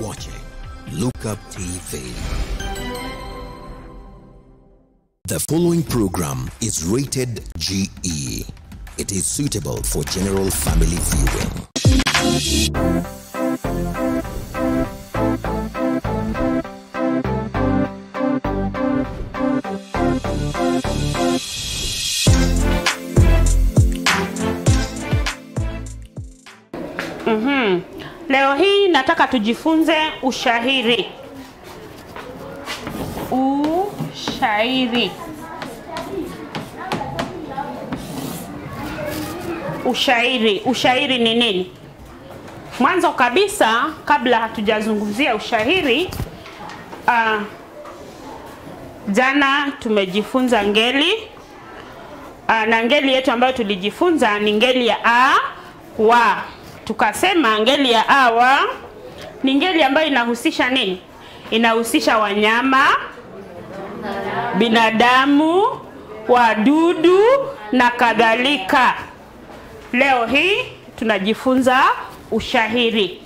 watching Lookup TV. The following program is rated GE. It is suitable for general family viewing. Leo hii nataka tujifunze ushairi. Ushairi. Ushairi. Ushairi ni nini? Mwanzo kabisa kabla hatujazungumzia ushairi uh, jana tumejifunza ngeli uh, na ngeli yetu ambayo tulijifunza ni ngeli ya a wa tukasema ngeli ya awa ni ngeli ambayo inahusisha nini? Inahusisha wanyama, binadamu, wadudu na kadhalika. Leo hii tunajifunza ushairi.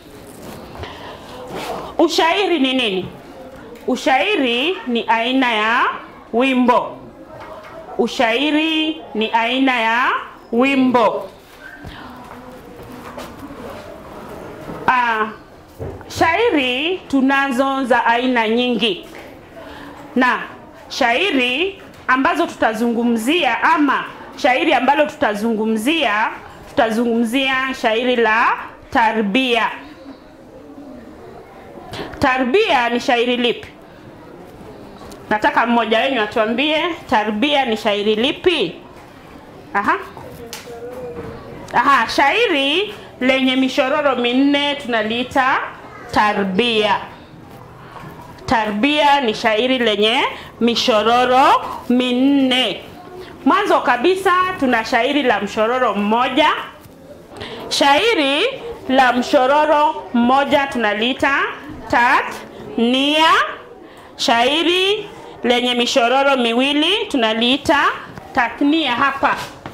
Ushairi ni nini? Ushairi ni aina ya wimbo. Ushairi ni aina ya wimbo. Ah, shairi tunazo za aina nyingi, na shairi ambazo tutazungumzia ama shairi ambalo tutazungumzia, tutazungumzia shairi la tarbia. Tarbia ni shairi lipi? Nataka mmoja wenu atuambie tarbia ni shairi lipi? Aha. Aha, shairi lenye mishororo minne tunaliita tarbia. Tarbia ni shairi lenye mishororo minne. Mwanzo kabisa tuna shairi la mshororo mmoja. Shairi la mshororo mmoja tunaliita tatnia. Shairi lenye mishororo miwili tunaliita tathnia. Hapa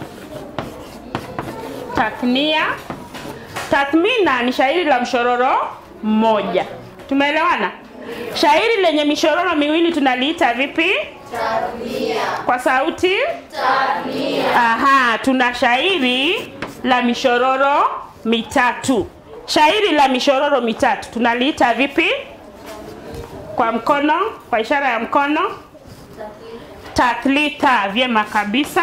tathnia Tathmina ni shairi la mshororo mmoja. Tumeelewana? Shairi lenye mishororo miwili tunaliita vipi? Tathmia. Kwa sauti? Tathmia. Aha, tuna shairi la mishororo mitatu. Shairi la mishororo mitatu tunaliita vipi? Kwa mkono, kwa ishara ya mkono? Tathlita. Vyema kabisa.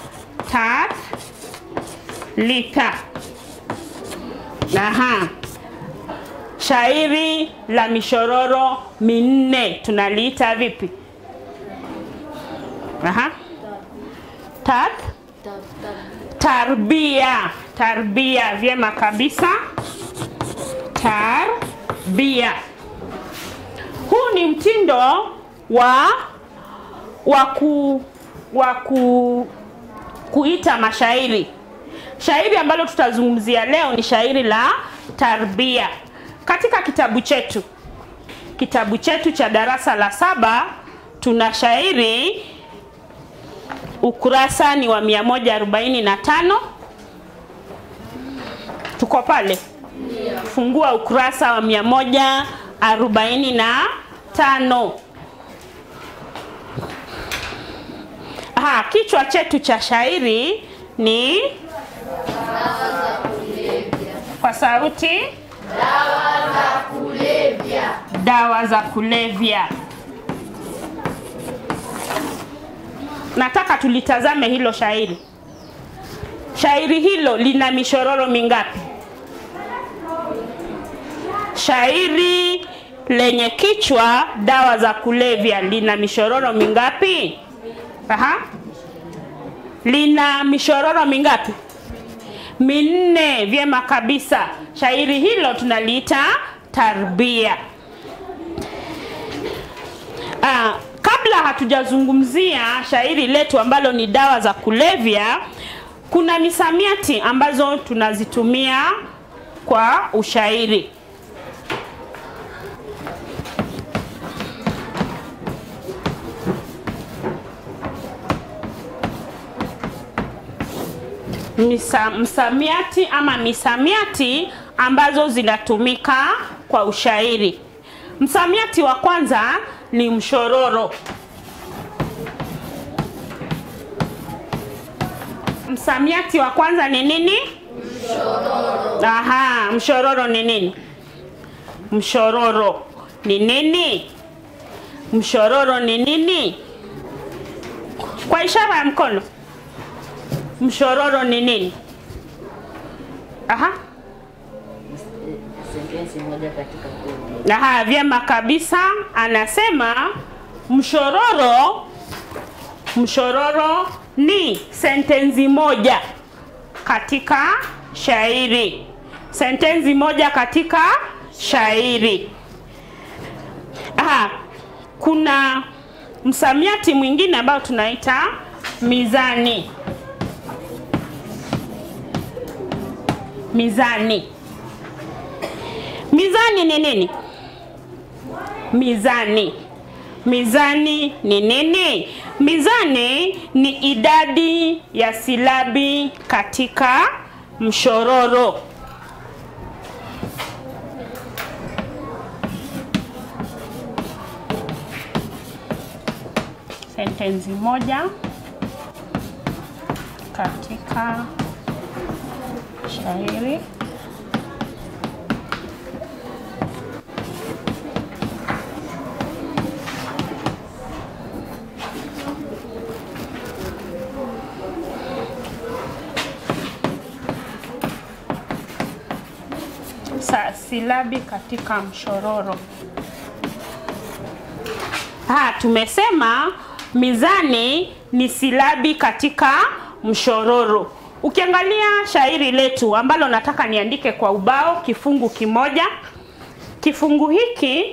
Tathlita. Aha. Shairi la mishororo minne tunaliita vipi? Aha. Tat tarbia. Tarbia, vyema kabisa. Tarbia. Huu ni mtindo wa wa ku wa ku kuita mashairi. Shairi ambalo tutazungumzia leo ni shairi la tarbia. Katika kitabu chetu, kitabu chetu cha darasa la saba, tuna shairi ukurasa ni wa 145. Tuko pale? Fungua ukurasa wa 145. Aha, kichwa chetu cha shairi ni kwa sauti dawa za kulevya. Dawa za kulevya. Nataka tulitazame hilo shairi. Shairi hilo lina mishororo mingapi? Shairi lenye kichwa dawa za kulevya lina mishororo mingapi? Aha. Lina mishororo mingapi? minne. Vyema kabisa. Shairi hilo tunaliita tarbia. Ah, kabla hatujazungumzia shairi letu ambalo ni dawa za kulevya, kuna misamiati ambazo tunazitumia kwa ushairi. misa, msamiati ama misamiati ambazo zinatumika kwa ushairi. Msamiati wa kwanza ni mshororo. Msamiati wa kwanza ni nini? Mshororo. Aha, mshororo ni nini? Mshororo ni nini? Mshororo ni nini? Kwa ishara ya mkono. Mshororo ni nini? Aha. sentensi moja katika kundi. Aha, vyema kabisa. Anasema mshororo, mshororo ni sentensi moja katika shairi, sentensi moja katika shairi. Aha, kuna msamiati mwingine ambao tunaita mizani. Mizani. Mizani ni nini? Mizani. Mizani ni nini? Mizani ni idadi ya silabi katika mshororo. Sentensi moja katika shairi. sa silabi katika mshororo. Ha, tumesema mizani ni silabi katika mshororo. Ukiangalia shairi letu ambalo nataka niandike kwa ubao kifungu kimoja. Kifungu hiki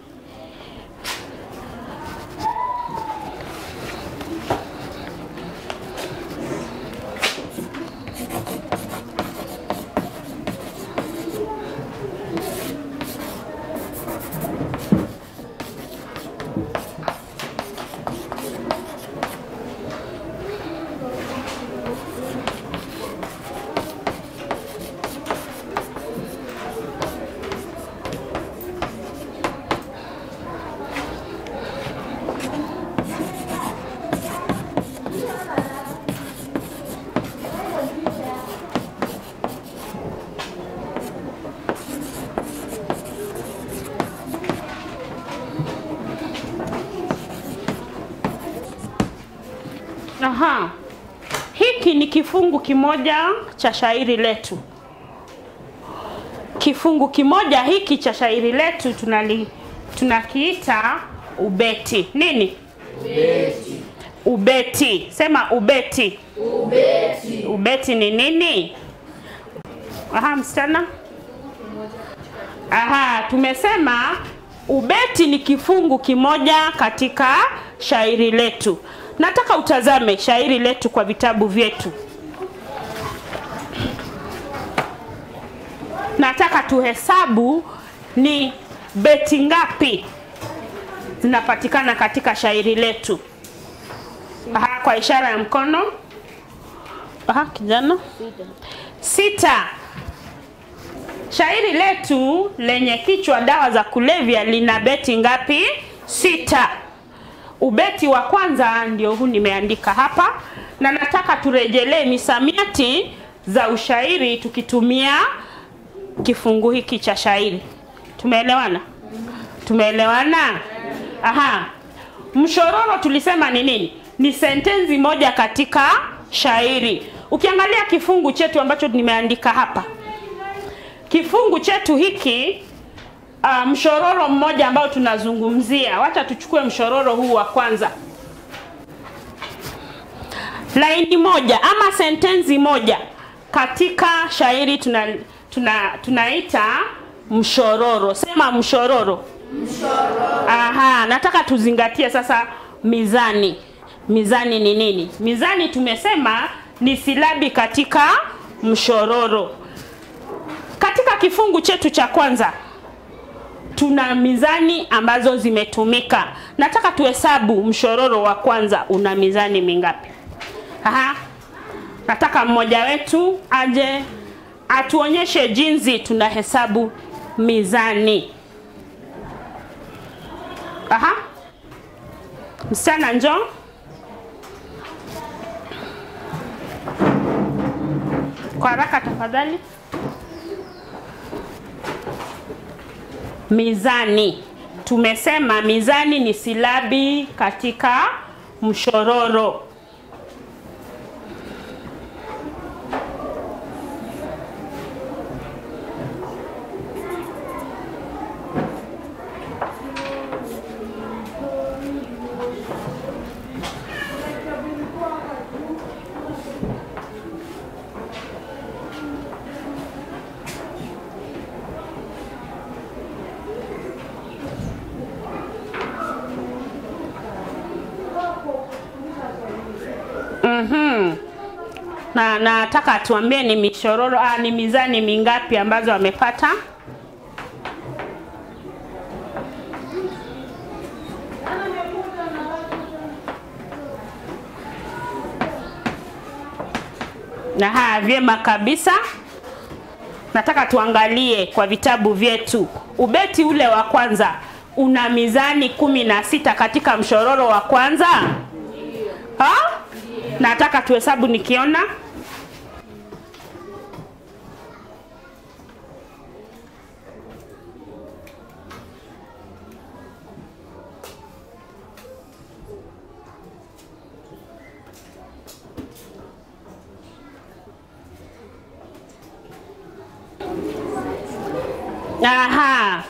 Aha. Hiki ni kifungu kimoja cha shairi letu. Kifungu kimoja hiki cha shairi letu tunali tunakiita ubeti. Nini? Ubeti. Ubeti. Sema ubeti. Ubeti. Ubeti ni nini? Aha, msichana. Aha, tumesema ubeti ni kifungu kimoja katika shairi letu. Nataka utazame shairi letu kwa vitabu vyetu. Nataka tuhesabu ni beti ngapi zinapatikana katika shairi letu. Aha, kwa ishara ya mkono. Aha, kijana. Sita. Shairi letu lenye kichwa dawa za kulevya lina beti ngapi? Sita. Ubeti wa kwanza ndio huu nimeandika hapa, na nataka turejelee misamiati za ushairi tukitumia kifungu hiki cha shairi. Tumeelewana? Tumeelewana? Aha. Mshororo tulisema ni nini? Ni sentensi moja katika shairi. Ukiangalia kifungu chetu ambacho nimeandika hapa, kifungu chetu hiki uh, mshororo mmoja ambao tunazungumzia, wacha tuchukue mshororo huu wa kwanza, laini moja ama sentensi moja katika shairi tuna, tuna, tunaita mshororo. Sema mshororo. Mshororo. Aha, nataka tuzingatie sasa mizani. Mizani ni nini? Mizani tumesema ni silabi katika mshororo. Katika kifungu chetu cha kwanza tuna mizani ambazo zimetumika. Nataka tuhesabu mshororo wa kwanza una mizani mingapi? Aha. Nataka mmoja wetu aje atuonyeshe jinsi tunahesabu mizani. Aha. Msichana njoo. Kwa haraka tafadhali. Mizani. Tumesema mizani ni silabi katika mshororo. Mhm. Na nataka tuambie ni mishororo ah, ni mizani mingapi ambazo amepata? Aha, vyema kabisa. Nataka tuangalie kwa vitabu vyetu. Ubeti ule wa kwanza una mizani kumi na sita katika mshororo wa kwanza? Ha? Nataka tuhesabu nikiona. Aha.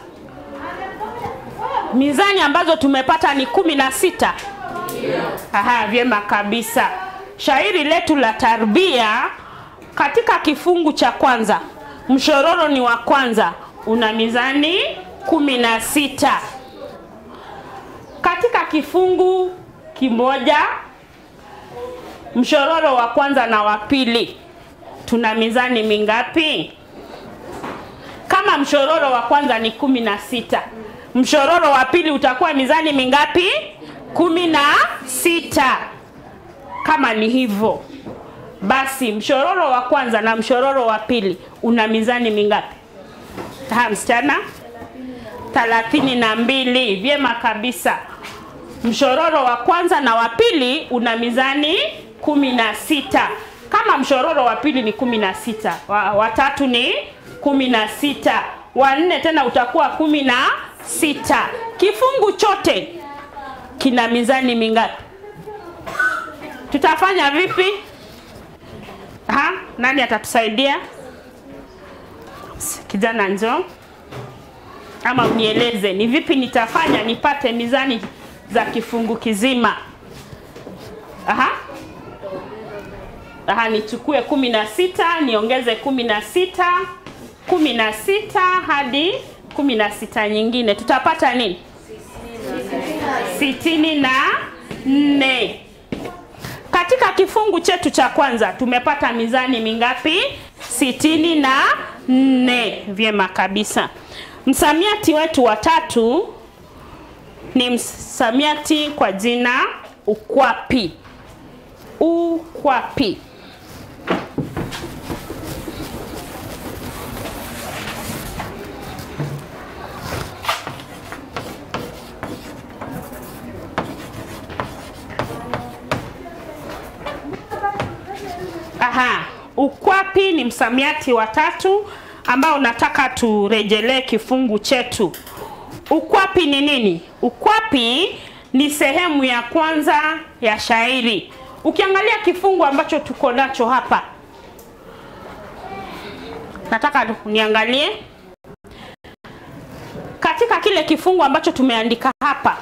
Mizani ambazo tumepata ni kumi na sita. Aha, vyema kabisa. Shairi letu la tarbia katika kifungu cha kwanza, mshororo ni wa kwanza, una mizani kumi na sita. Katika kifungu kimoja, mshororo wa kwanza na wa pili, tuna mizani mingapi? Kama mshororo wa kwanza ni kumi na sita, mshororo wa pili utakuwa mizani mingapi? kumi na sita. Kama ni hivyo basi, mshororo wa kwanza na mshororo wa pili una mizani mingapi? Ha, msichana, thelathini na mbili. Vyema kabisa. Mshororo wa kwanza na wa pili una mizani kumi na sita. Kama mshororo wa pili ni kumi na sita, wa, wa tatu ni kumi na sita, wa nne tena utakuwa kumi na sita. Kifungu chote kina mizani mingapi? Tutafanya vipi? Ha? Nani atatusaidia? Kijana njoo, ama unieleze ni vipi nitafanya nipate mizani za kifungu kizima. Aha. Aha, nichukue kumi na sita niongeze kumi na sita kumi na sita hadi kumi na sita nyingine tutapata nini? sitini na nne. Katika kifungu chetu cha kwanza tumepata mizani mingapi? sitini na nne. Vyema kabisa. Msamiati wetu wa tatu ni msamiati kwa jina ukwapi. Ukwapi. Aha, ukwapi ni msamiati wa tatu ambao nataka turejelee kifungu chetu. Ukwapi ni nini? Ukwapi ni sehemu ya kwanza ya shairi. Ukiangalia kifungu ambacho tuko nacho hapa, nataka niangalie katika kile kifungu ambacho tumeandika hapa.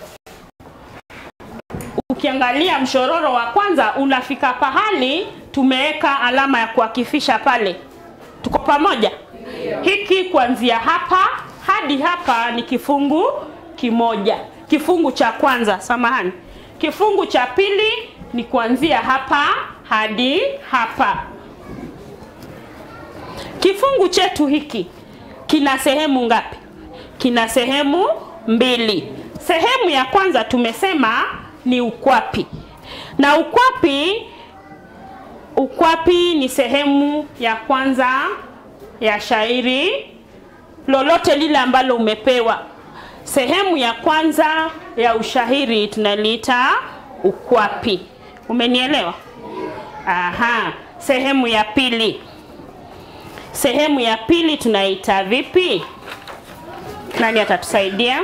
Ukiangalia mshororo wa kwanza unafika pahali tumeweka alama ya kuakifisha pale. Tuko pamoja? Hiki kuanzia hapa hadi hapa ni kifungu kimoja. Kifungu cha kwanza, samahani. Kifungu cha pili ni kuanzia hapa hadi hapa. Kifungu chetu hiki kina sehemu ngapi? Kina sehemu mbili. Sehemu ya kwanza tumesema ni ukwapi, na ukwapi ukwapi ni sehemu ya kwanza ya shairi lolote lile ambalo umepewa. Sehemu ya kwanza ya ushairi tunaliita ukwapi. Umenielewa? Aha. Sehemu ya pili, sehemu ya pili tunaita vipi? Nani atatusaidia?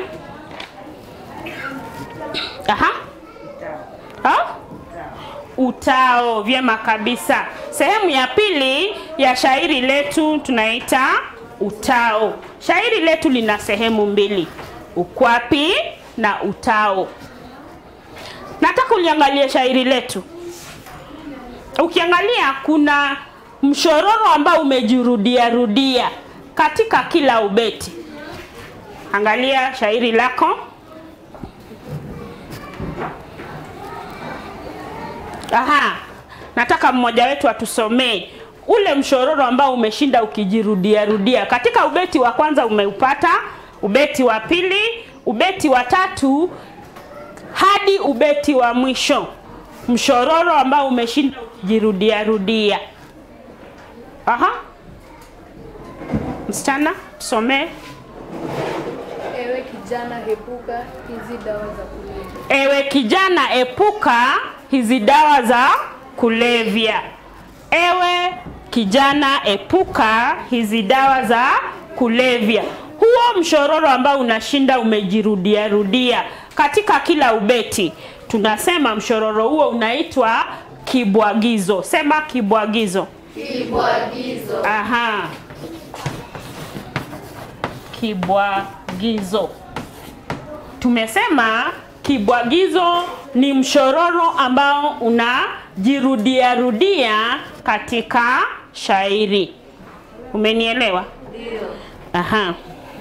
Aha. Ha? Utao. Vyema kabisa. Sehemu ya pili ya shairi letu tunaita utao. Shairi letu lina sehemu mbili, ukwapi na utao. Nataka uliangalie shairi letu. Ukiangalia kuna mshororo ambao umejirudia rudia katika kila ubeti. Angalia shairi lako. Aha, nataka mmoja wetu atusomee ule mshororo ambao umeshinda ukijirudia rudia. Katika ubeti wa kwanza umeupata, ubeti wa pili, ubeti wa tatu hadi ubeti wa mwisho, mshororo ambao umeshinda ukijirudia rudia. Aha, msichana tusomee. Ewe kijana, epuka hizi dawa za kulevya. Ewe kijana, epuka hizi dawa za kulevya. Ewe kijana, epuka hizi dawa za kulevya. Huo mshororo ambao unashinda umejirudia rudia katika kila ubeti, tunasema mshororo huo unaitwa kibwagizo. Sema kibwagizo. Kibwagizo. Aha, kibwagizo. Tumesema kibwagizo ni mshororo ambao unajirudia rudia katika shairi. Umenielewa? Ndio. Aha.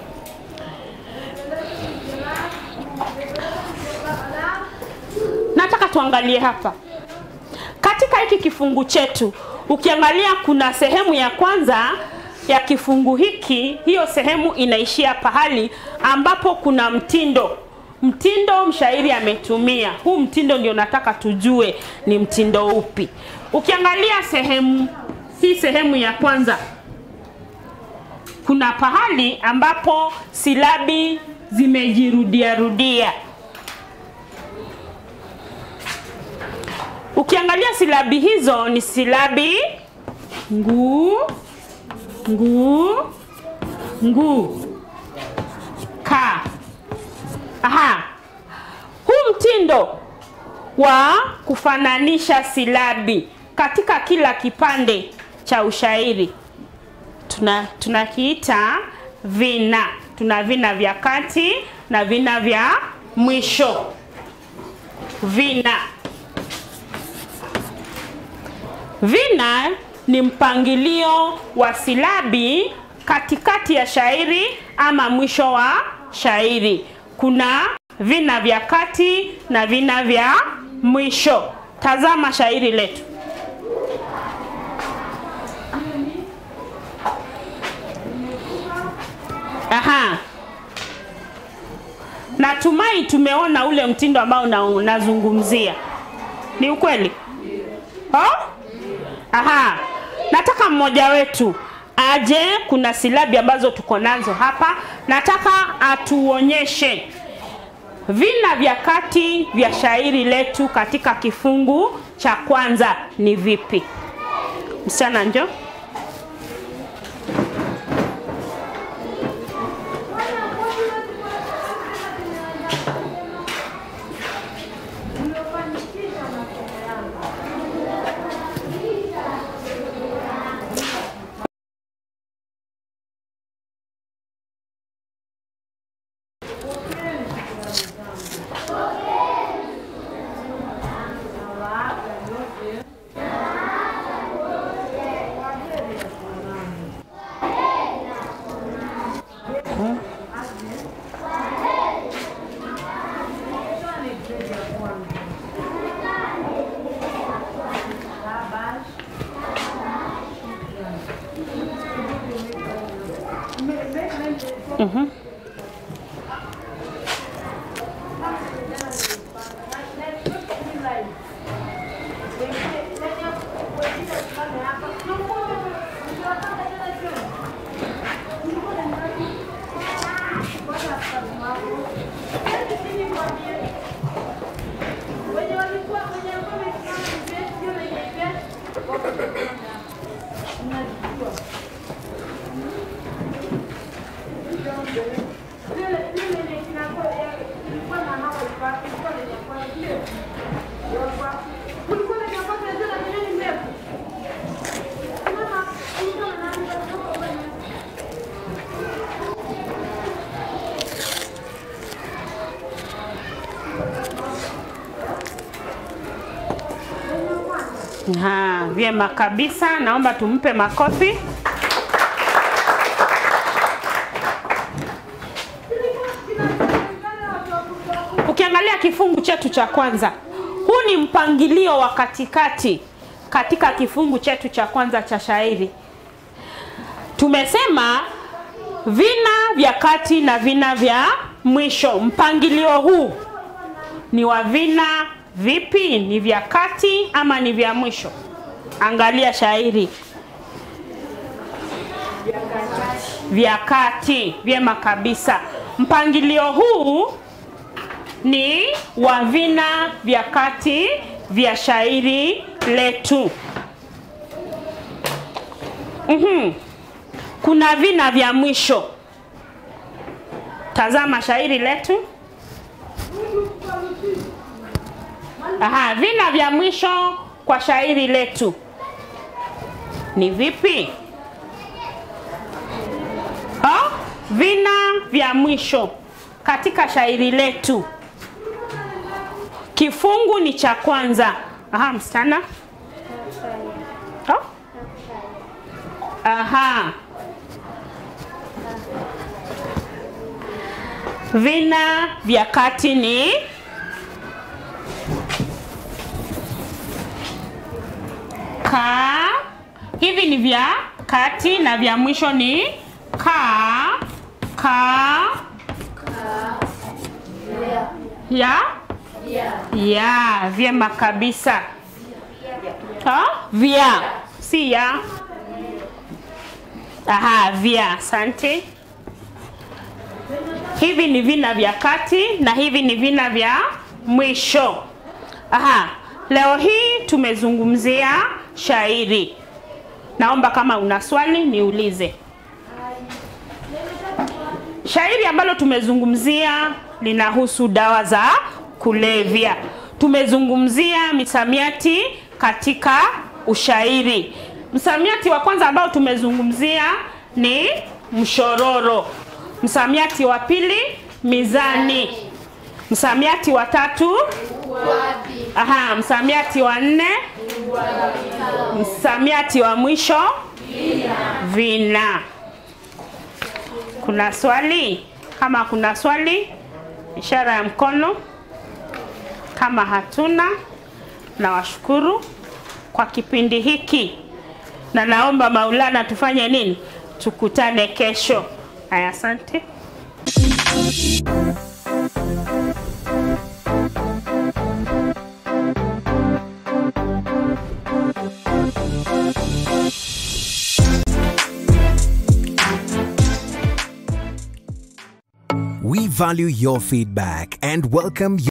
Nataka tuangalie hapa katika hiki kifungu chetu. Ukiangalia kuna sehemu ya kwanza ya kifungu hiki, hiyo sehemu inaishia pahali ambapo kuna mtindo. Mtindo mshairi ametumia huu mtindo, ndio nataka tujue ni mtindo upi. Ukiangalia sehemu hii, sehemu ya kwanza kuna pahali ambapo silabi zimejirudia rudia. Ukiangalia silabi hizo ni silabi nguu, nguu, nguu, ka. Aha, huu mtindo wa kufananisha silabi katika kila kipande cha ushairi tuna tunakiita vina. Tuna vina vya kati na vina vya mwisho. Vina vina ni mpangilio wa silabi katikati ya shairi ama mwisho wa shairi. Kuna vina vya kati na vina vya mwisho. Tazama shairi letu. Aha. Natumai tumeona ule mtindo ambao na- unazungumzia. Ni ukweli? Oh? Aha. Nataka mmoja wetu aje, kuna silabi ambazo tuko nazo hapa. Nataka atuonyeshe vina vya kati vya shairi letu katika kifungu cha kwanza ni vipi. Msichana njoo. Ha, vyema kabisa, naomba tumpe makofi. Ukiangalia kifungu chetu cha kwanza, huu ni mpangilio wa katikati katika kifungu chetu cha kwanza cha shairi. Tumesema vina vya kati na vina vya mwisho. Mpangilio huu ni wa vina vipi? Ni vya kati ama ni vya mwisho? Angalia shairi. Vya kati, vyema kabisa. Mpangilio huu ni wa vina vya kati vya shairi letu. Mhm. Kuna vina vya mwisho. Tazama shairi letu. Aha, vina vya mwisho kwa shairi letu ni vipi? Ha? Vina vya mwisho katika shairi letu, kifungu ni cha kwanza. Aha, msichana. Ha? Aha. Vina vya kati ni ka. Hivi ni vya kati na vya mwisho ni ka, ka, ya, ya. Vyema kabisa. Ha? Vya, si ya. Aha, vya. Asante. Hivi ni vina vya kati na hivi ni vina vya mwisho. Aha, leo hii tumezungumzia shairi. Naomba kama una swali niulize. Shairi ambalo tumezungumzia linahusu dawa za kulevya. Tumezungumzia misamiati katika ushairi. Msamiati wa kwanza ambao tumezungumzia ni mshororo. Msamiati wa pili mizani. Msamiati wa tatu aha, msamiati wa nne msamiati wa mwisho vina. Kuna swali? Kama kuna swali, ishara ya mkono. Kama hatuna, nawashukuru kwa kipindi hiki, na naomba Maulana tufanye nini? Tukutane kesho. Haya, asante. We value your feedback and welcome